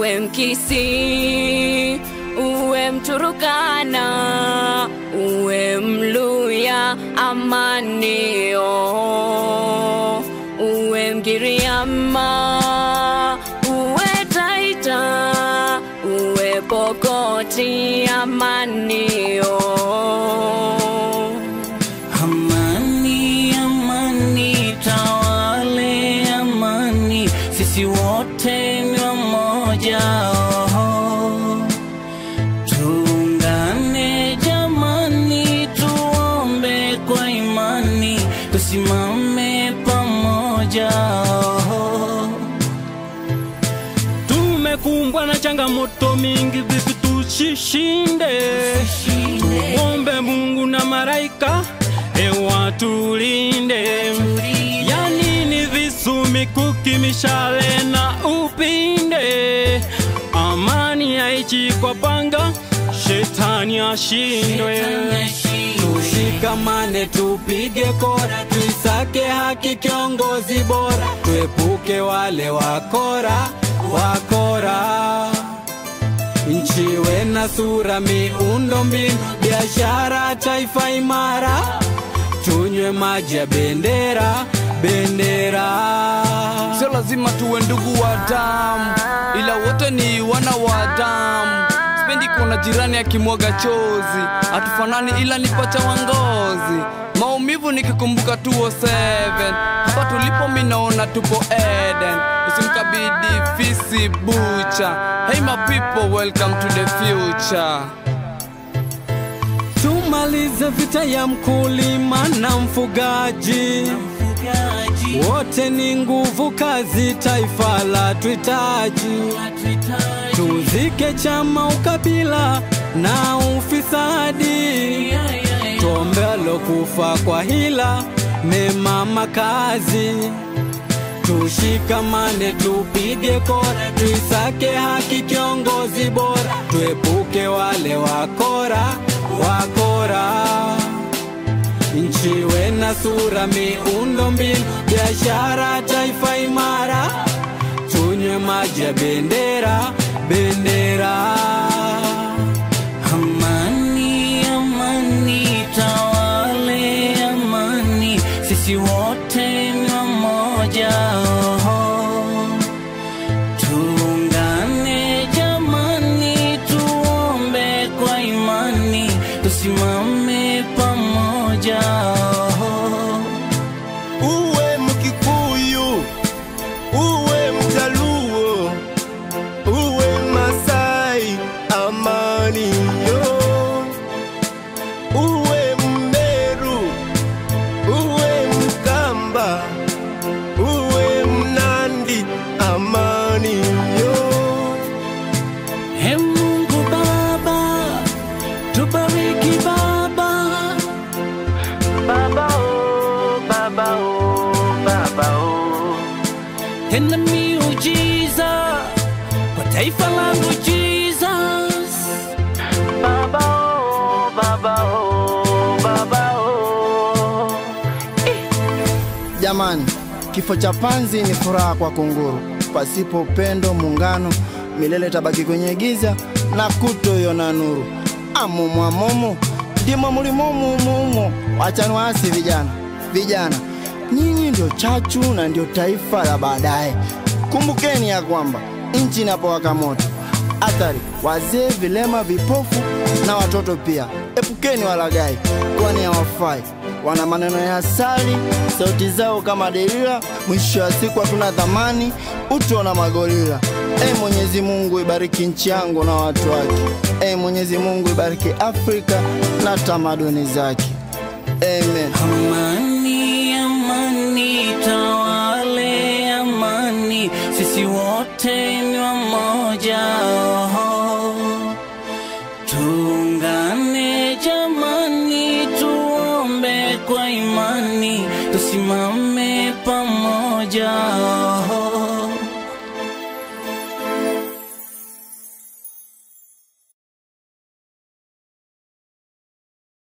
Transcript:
uwe Mkisii, uwe Mturukana, uwe Mluya, amanio, uwe Mgiriama, uwe Taita, uwe Pokoti, amanio. Amani, amani, tawale amani, sisi wote ni wamoja. Oh. Tuungane jamani, tuombe kwa imani, tusimame pamoja. Oh. Tumekumbwa na changamoto mingi, vipi tushishinde? Tuombe Mungu na malaika hewa tulinde. Yani ni visu, mikuki, mishale na upinde. Amani haichi kwa panga, shetani ashindwe. Tushikamane, tupige kora, tuisake haki, kiongozi bora, tuepuke wale wakora wakora. Nchi iwe na sura, miundo mbinu, biashara, taifa imara, tunywe maji ya bendera bendera. Sio lazima tuwe ndugu wa damu, ila wote ni wana wa damu. Sipendi kuona jirani akimwaga chozi, hatufanani ila ni pacha wa ngozi. Maumivu nikikumbuka 207 hapa tulipo, mi naona tupo Eden. Usimkabidi fisi bucha. Hey my people, welcome to the future. Tumalize vita ya mkulima na mfugaji, wote ni nguvu kazi, taifa la tuhitaji. Tuzike chama, ukabila na ufisadi, tuombe alokufa kwa hila, mema makazi. Tushikamane, tupige kora, tuisake haki, kiongozi bora, tuepuke wale wakora wakora. Nchi iwe na sura, miundo mbinu, biashara, taifa imara, tunywe maji ya bendera bendera. Amani, amani, tawale amani, sisi wote ni wamoja. Oh. Tuungane jamani, tuombe kwa imani, tusimame pamoja. Oh. uwe Mkikuyu, uwe Mjaluo, uwe Masai, amani yo. Uwe Mmeru, uwe Mkamba, uwe Mnandi, amani yo. He Mungu Baba, tubariki Baba. Baba oh, Baba oh, Baba oh. Tenda miujiza kwa taifa langu Jesus. Baba oh, Baba oh, Baba oh. Jamani, kifo cha panzi ni furaha kwa kunguru. Pasipo upendo, muungano, milele tabaki kwenye giza na kutoiona nuru. Amumu amumu ndimo mulimomu umumu. Wachani waasi vijana, vijana nyinyi ndio chachu na ndio taifa la baadaye. Kumbukeni ya kwamba nchi inapowaka moto, athari wazee, vilema, vipofu na watoto pia. Epukeni walagai, kwani hawafai. Wana maneno ya asali, sauti zao kama delila. Mwisho wa siku hatuna thamani, utu na magorila. E Mwenyezi Mungu, ibariki nchi yangu na watu wake. E Mwenyezi Mungu, ibariki Afrika na tamaduni zake. Amen. Amani, amani, tawale amani, sisi wote ni wamoja. Oh. Tuungane jamani, tuombe kwa imani, tusimame